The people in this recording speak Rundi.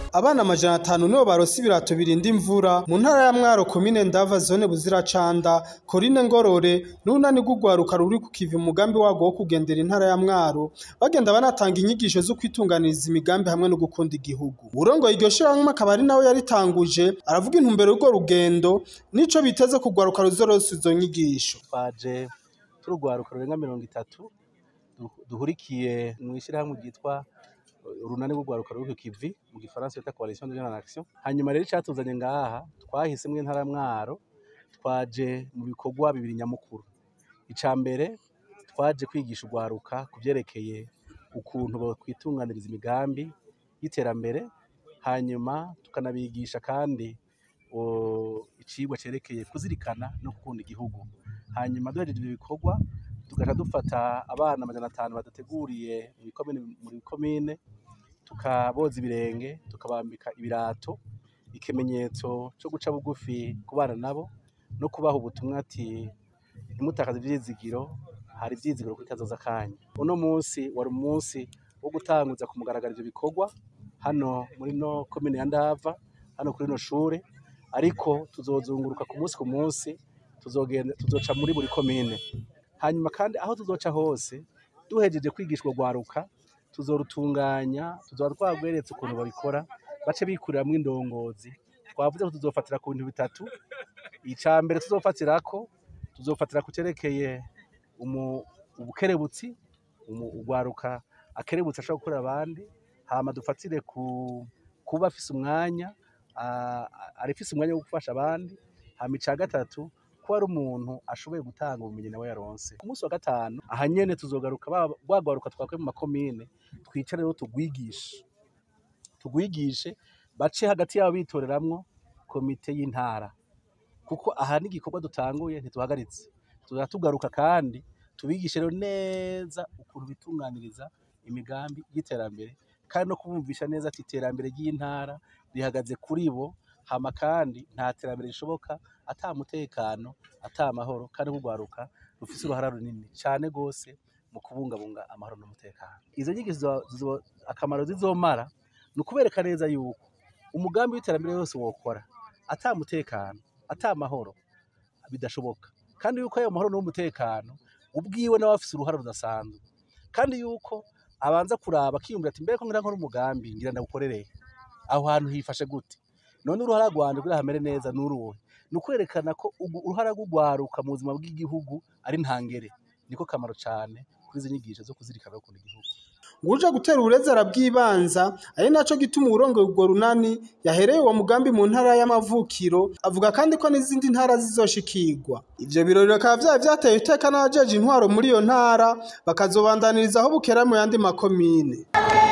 abana amajana atanu nibo baronse ibirato birinda imvura mu ntara ya Mwaro komine Ndava zone Buziracanda Corine Ngorore n'unani rw'urwaruka ruri ku kivi umugambi wago wo kugendera intara ya Mwaro bagenda banatanga inyigisho zo kwitunganiriza imigambi hamwe no gukunda igihugu urongoye iryo shirahamwe akaba ari nawe yaritanguje aravuga intumbero y'urwo rugendo nico biteze kugwaruka ruzoronsa izo nyigisho twaje turugwaruka rurenga mirongo itatu duhurikiye mw'ishirahamwe ryitwa urunani rw'urwaruka ruri ku kivi mu gifaransa bita coalition de jeunes en action hanyuma rero icatuzanye ngaha twahisemwo intara Mwaro twaje mu bikorwa bibiri nyamukuru ica mbere twaje kwigisha urwaruka ku vyerekeye ukuntu bokwitunganiriza imigambi y'iterambere hanyuma tukanabigisha kandi icigwa cerekeye kuzirikana no gukunda igihugu hanyuma duhejeje ivyo bikorwa tugaca dufata abana amajana atanu badateguriye mu bikomine tukaboza ibirenge tukabambika ibirato ikimenyetso co guca bugufi ku bana nabo no kubaha ubutumwa ati ntimutakaze ivyizigiro hari ivyizigiro kuri kazoza kanyu uno munsi wari umunsi wo gutanguza ku mugaragaro ivyo bikorwa hano muri no komine ya Ndava hano kuri no shure ariko tuzozunguruka ku munsi ku munsi tuzogenda tuzoca muri buri komine hanyuma kandi aho tuzoca hose duhejeje kwigishwa rwaruka tuzorutunganya tuzoba twagweretse ukuntu babikora bace bikuriramwo indongozi twavuze ko tuzofatira ku bintu bitatu ica mbere tuzofatirako tuzofatira ku cerekeye ubukerebutsi urwaruka akerebutsi ashobora gukorera abandi hama dufatire ku kuba afise umwanya arifise umwanya wo gufasha abandi hama ica gatatu ko ari umuntu ashoboye gutanga ubumenyi nawe yaronse ku munsi wa gatanu aha nyene tuzogaruka rwagwaruka twakuye mu makomine twicare rero tugwigishe tugwigishe bace hagati yabo bitoreramwo komite y'intara kuko aha n'igikorwa dutanguye ntituhagaritse tuzaba tugaruka kandi tubigishe rero neza ukuntu bitunganiriza imigambi y'iterambere kandi no kubumvisha neza ati iterambere ry'intara rihagaze kuri bo hama kandi nta terambere rishoboka ata mutekano ata amahoro kandi kugwaruka rufise uruhara runini cane gose mu kubungabunga amahoro n'umutekano izo nyigisho akamaro zizomara ni ukubereka neza yuko umugambi w'iterambere wose wokora ata mutekano ata amahoro bidashoboka kandi yuko ayo mahoro n'umutekano ubwiwe nawe afise uruhara rudasanzwe kandi yuko abanza kuraba akiyumvira ati mbere ko ngira nkora umugambi ngira ndawukorereye aho hantu hifashe gute none uruhara rwanje kugira hamere neza n'uruhe ni ukwerekana ko uruhara rw'urwaruka mu buzima bw'igihugu ari ntangere niko kamaro cane kuri izi nyigisho zo kuzirikana no gukunda igihugu uje gutera uburezi arabwibanza ari naco gituma uburongo urwo runani yahereye uwo mugambi mu ntara y'amavukiro avuga kandi ko n'izindi ntara zizoshikirwa ivyo birori bikaba vyari vyateye iteka n'abajeje intwaro muri iyo ntara bakazobandaniriza aho bukera mu yandi makomine